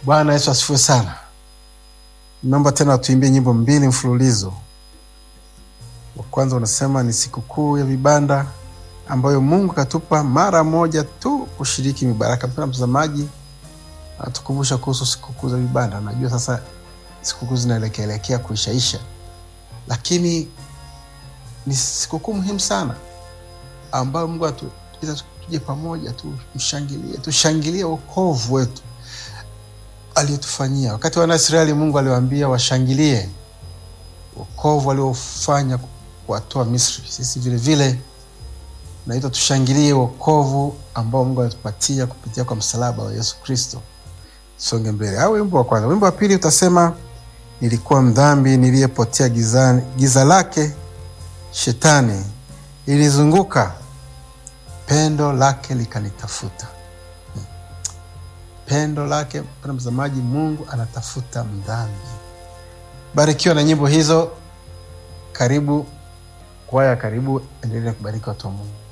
Bwana Yesu asifiwe sana. Naomba tena tuimbie nyimbo mbili mfululizo. Wa kwanza unasema ni sikukuu ya vibanda ambayo Mungu katupa mara moja tu kushiriki mibaraka. Mpendwa mtazamaji, atukumbusha kuhusu sikukuu za vibanda. Najua sasa sikukuu zinaelekeelekea kuishaisha, lakini ni sikukuu muhimu sana ambayo Mungu atuiza tuje pamoja tumshangilie, tushangilie wokovu wetu aliyotufanyia. Wakati wana Israeli, Mungu aliwaambia washangilie wokovu aliofanya kuwatoa Misri. Sisi vile vile naitwa tushangilie wokovu ambao Mungu alitupatia kupitia kwa msalaba wa Yesu Kristo. Songe mbele. Au wimbo wa kwanza. Wimbo wa pili utasema nilikuwa mdhambi niliyepotea gizani, giza lake shetani lilizunguka, pendo lake likanitafuta. Pendo lake, mpendwa mtazamaji, Mungu anatafuta mdhambi. Barikiwa na nyimbo hizo. Karibu kwaya, karibu, endelea kubariki watu wa Mungu.